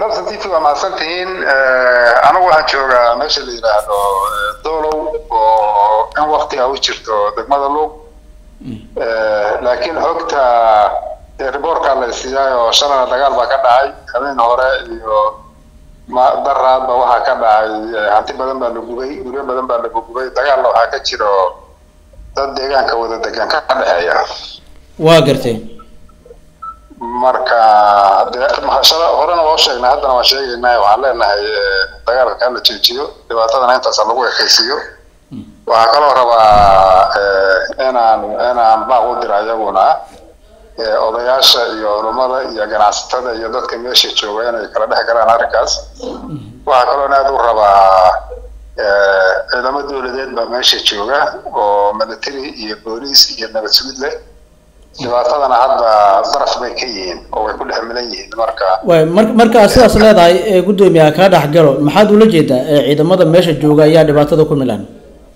dabsa t v waa mahadsan tihiin anigu waxaan joogaa meesha la yidhaahdo dolow oo in waktiga u jirto degmada luuq laakiin xogta riboorkaa la siiyay oo shalana dagaal baa ka dhacay habeen hore iyo daraadba waxaa ka dhacay hanti badan baa la gubay guryo badan baa la gubay dagaalna waxaa ka jiro dad deegaanka wada degan ka dhexeeya waa gartay marka mahashada horena waa sheegnay haddana waan sheegaynaa waxaan leenahay dagaalka kaa la joojiyo dhibaatadana intaasa lagu ekaysiiyo waxaa kaloo rabaa inaan inaan baaq u dira iyaguna odayaasha iyo culummada iyo ganacsatada iyo dadka meesha jooga inay kala dhex galaan arrinkaas waxaa kaloona aad u rabaa ciidamo dowladeed baa meesha jooga oo military iyo booliis iyo nabad sugid leh dhibaatadana hadda daraf bay ka yihiin oo way ku dhex milan yihiin marka way mar markaa sidaas leedahay ee guddoomiyaha kaa dhex galo maxaad ula jeedaa ee ciidamada meesha jooga ayaa dhibaatada ku milan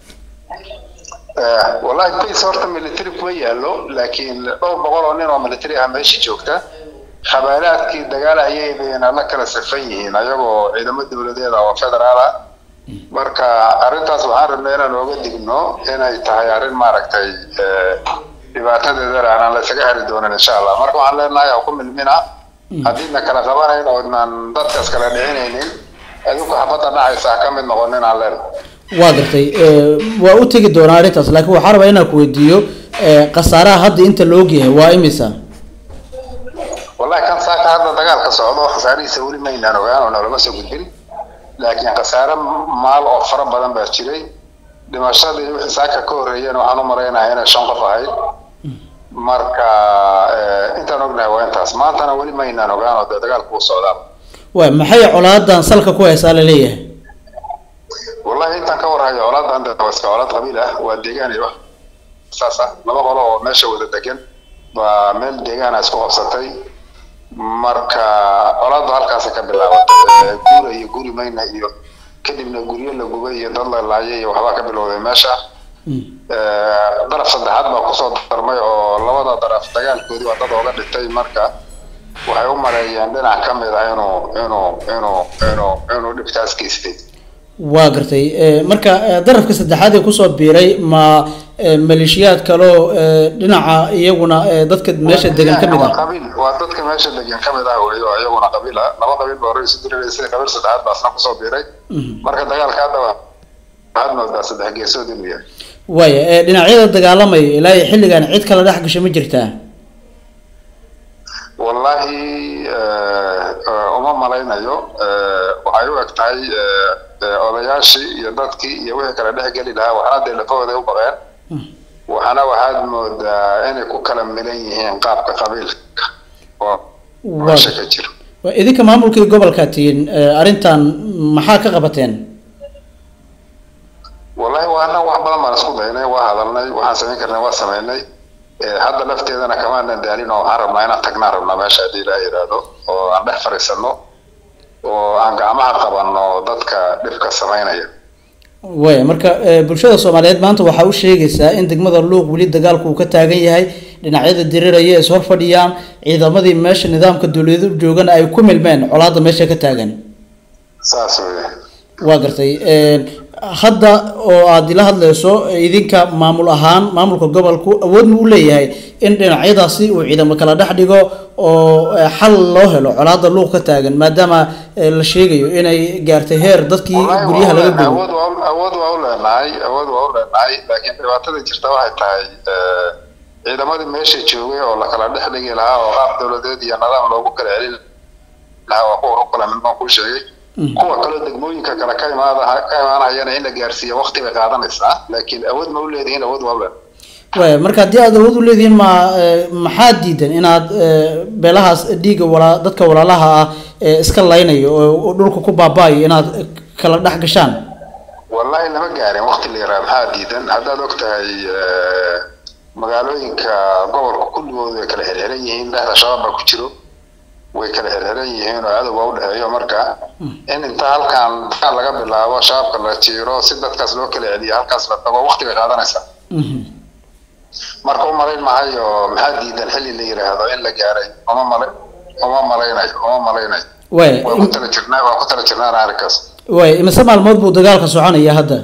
wallahi base horta military kuma yaalo laakiin dhowr boqol oo nin oo military ah meesha joogta qabaalaadkii dagaalahayay bayna la kala safan yihiin ayagoo ciidamo dowladeed ah oo federaal ah marka arrintaas waxaan rabnay inaan ooga digno inay tahay arrin maaragtay dhibaatadeedana aanan la isaga heli doonin insha allah marka waxaan leenahay ha ku milmina haddiidna kala qabanayn oodnan dadkaas kala dhicinaynin adinku xabadda dhacaysa ha ka mid noqonin aan leenahay waa gartay waa u tegi doonaa arrintaas laakiin waxaa rabaa inaan ku weydiiyo khasaaraha hadda inta la ogyahay waa imisa wallahi kan saaka hadda dagaalka socdo khasaarihiisa weli maynaan ogaan oo nolama soo gudbin laakiin khasaare maal oo fara badan baa jiray dhimashadii wixii saaka ka horreeyeen waxaan u malaynahay inay shan qof ahayd marka intaan ognahay waa intaas maantana weli maynaan ogaan oo dee dagaalku u socdaa waay maxay colaadan salka ku haysaa la leeyahay wallahi intaan ka warhayo colaadan de waa iska colaad qabiil ah waa deegaan iyo wax saas ah laba qolo oo meesha wada degan baa meel deegaana isku qabsatay marka colaaddu halkaasa ka bilaabatay guura iyo guri mayna iyo kadibna guryo la gubay iyo dad la laayay iyo waxbaa ka bilowday meesha daraf saddexaad baa kusoo darmay oo labada daraf dagaalkoodii waa dad ooga dhintay marka waxay u maleeyeen dhinac ka mid ah inuu inuu inuu inuu inuu dhibtaas geystay waa gartay marka darafka saddexaad ee kusoo biiray ma maleeshiyaad kaloo dhinaca iyaguna dadka meesha degan ka mid ah qabiil waa dadka meesha degan ka mid ah wey oo iyaguna qabiil ah laba qabiil baa hore isu diriraysay qabiil saddexaad baa asna kusoo biiray marka dagaalka hadda waxaad moodaa saddex geesood inuu yahay waaya dhinacyada dagaalamaya ilaa iyo xilligan cid kala dhex gasho ma jirtaa wallahi uma malaynayo waxay u eg tahay odayaashii iyo dadkii iyo wixii kala dhex geli lahaa waxna dee lafahooday u baqeen waxana waxaad moodaa inay ku kala milan yihiin qaabka qabiilka oo meesha ka jiro idinka maamulkii gobolka tihiin arrintan maxaa ka qabateen wallahi waana wax badan baan isku daynay waa hadalnay waxaan samayn karnay waa samaynay hadda lafteedana kamaanan daalin oo waxaan rabnaa inaan tagnaan rabnaa meesha haddii ilaa yidhaahdo oo aan dhex fadhiisano oo aan gacmaha qabanno dadka dhibka samaynaya way marka bulshada soomaaliyeed maanta waxaa u sheegaysaa in degmada luuq weli dagaalku uu ka taagan yahay dhinacyada diriraya is hor fadhiyaan ciidamadii meesha nidaamka dowladu joogana ay ku milmeen colaada meesha ka taagan saas weye waa gartay hadda oo aada ila hadlayso idinka maamul ahaan maamulka gobolku awood ma u leeyahay in dhinacyadaasi uu ciidamo kala dhex dhigo oo xal loo helo colaada luuq ka taagan maadaama la sheegayo inay gaartay heer dadkii guryaha laga gubo awood waa awood waa u leenahay awood waa u leenahay laakiin dhibaatada jirta waxay tahay ciidamadii meesha joogay oo la kala dhex dhigi lahaa oo qaab dowladeed iyo nidaam loogu kala celin lahaa waa kuwa ku kala midbaan kuu sheegay kuwa kaloo degmooyinka kale ka imaada ka imaanayana in la gaarsiiyo waqti bay qaadanaysaa laakiin awood ma u leedihiin awood waa u leenahay way marka haddii aad awood u leedihiin ma maxaa diidan inaad beelahaas dhiigga walaa dadka walaalaha ah iska laynayo oo dhulka ku baaba'ayo inaad kala dhex gashaan wallahi lama gaarin waqti la yaraa maxaa diidan haddaad og tahay magaalooyinka gobolka kulligood way kala xirxiran yihiin dhexda shabaab baa ku jiro way kala xirxiran yihiin oo cadowga u dhexeeyo marka in inta halkan dagaal laga bilaabo shabaabka la jiiro si dadkaas loo kala celiyo halkaas la tago waqti bay qaadanaysaa marka u malayn mahayo maxaa diidan xilli la yidhaahdo in la gaaray uma malay uma malaynayo uma malaynayo waay waa ku tala jirnaa waa ku tala jirnaana arrinkaas waay imise maalmood buu dagaalka soconaya hadda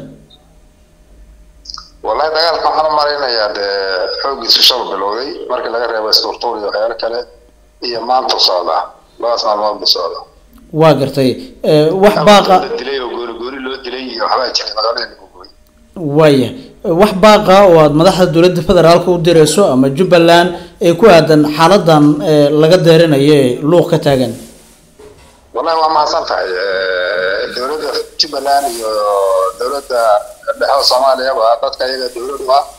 wallahi dagaalka waxaan u malaynayaa dee xooggiisu shal bilowday markii laga reebo isturtuur iyo waxyaalo kale iyo maanta socdaa labadaas maalmood buu socdaa waa gartay Eh, wax baaqa la dilay oo goori goori loo dilay iyo waxbaa jiray magaalada lagu gubay waaya wax baaqa oo aad madaxda dowladda federaalka u dirayso ama jubbaland ee ku aadan xaaladan eh, laga deerinayo ee luuq ka taagan wallahi waa mahadsan tahay Eh, dowladda jubbaland iyo dowladda dhexe soomaaliyaba dadka iyaga dowlad u ah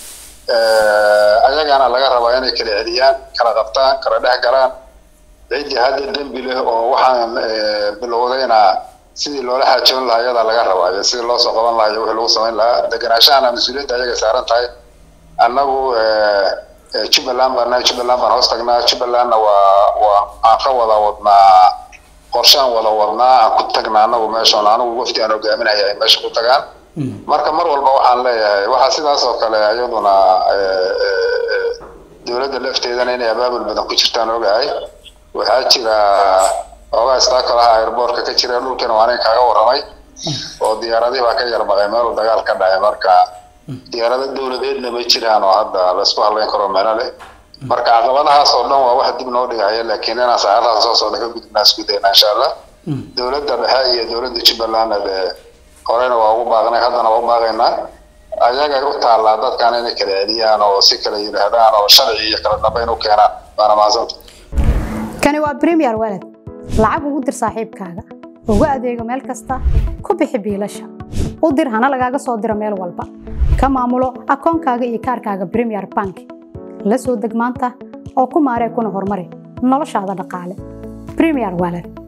Eh, ayagana laga rabaa inay kala celiyaan kala qabtaan kala dhex galaan ciddii hadda dembi leh oo waxaan eh, bilowdayna sidii loola xaajoon lahaa iyadaa laga rabaa iyo sidii loo soo qaban lahaa iyo wixii lagu samayn lahaa degenaashahana mas-uuliyadda ayaga saaran tahay annagu eh, eh, jubbaland baan nahay jubbaland baan hoos tagnaa jubbalandna waa waa aan ka wada wadnaa qorshaan wada wadnaa aan ku tagnaa annagu meeshoon anigu wafdi aan hogaaminaya ay meesha ku tagaan marka mar walba waxaan leeyahay waxaa sidaas oo kale iyaduna eh, eh, eh, dowladda lafteedana inay abaabul badan ku jirtaan ogahay waxaa jira xoogaa istaakolaha airboortka ka jira dhulkana waa nin kaaga warramay oo diyaaradihii baa ka yarbaqay meel dagaal ka dhacay marka diyaarado dowladeedna ma jiraan oo hadda laysku hadlayn karo meelo leh marka caqabadahaas oo dhan waa wax dib noo dhigaya laakiin inaan saacadaha soo socda ka gudubnaa isku dayna insha allah dowladda dhexe iyo dowladda jubbalandna dee horeyna waa ugu baaqnay haddana waa u baaqaynaa ayagay u taallaa dadkan inay kala celiyaan oo si kala yidhaahdaan oo sharci iyo kala dambeyn u keenaan waana mahadsanta kani waa premier walad lacag ugu dir saaxiibkaaga ugu adeego meel kasta ku bixi biilasha u dir hana lagaaga soo diro meel walba ka maamulo akoonkaaga iyo kaarkaaga premier bank la soo deg maanta oo ku maaree kuna horumari noloshaada dhaqaale premier walad